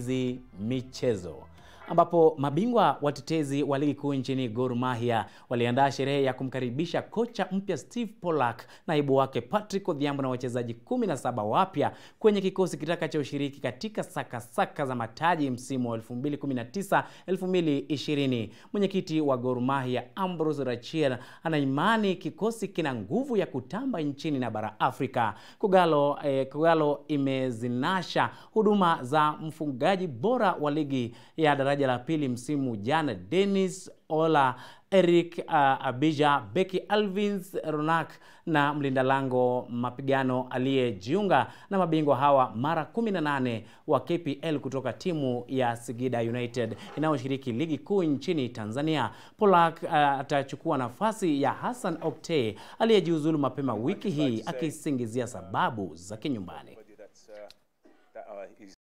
Enzi Michezo ambapo mabingwa watetezi wa ligi kuu nchini Gor Mahia waliandaa sherehe ya kumkaribisha kocha mpya Steve Pollak, naibu wake Patrick Odhiambo na wachezaji 17 wapya kwenye kikosi kitakachoshiriki katika sakasaka saka za mataji msimu wa 2019 2020. Mwenyekiti wa Gor Mahia Ambrose Rachier anaimani kikosi kina nguvu ya kutamba nchini na bara Afrika. Kogalo, eh, Kogalo imezinasha huduma za mfungaji bora wa ligi ya daraja la pili msimu jana Dennis Ola, Eric uh, Abija, Becky Alvins Ronak na mlinda lango mapigano aliyejiunga na mabingwa hawa mara 18 wa KPL kutoka timu ya Singida United inayoshiriki ligi kuu nchini Tanzania. Polak uh, atachukua nafasi ya Hassan Okte aliyejiuzulu mapema wiki hii akisingizia sababu za kinyumbani.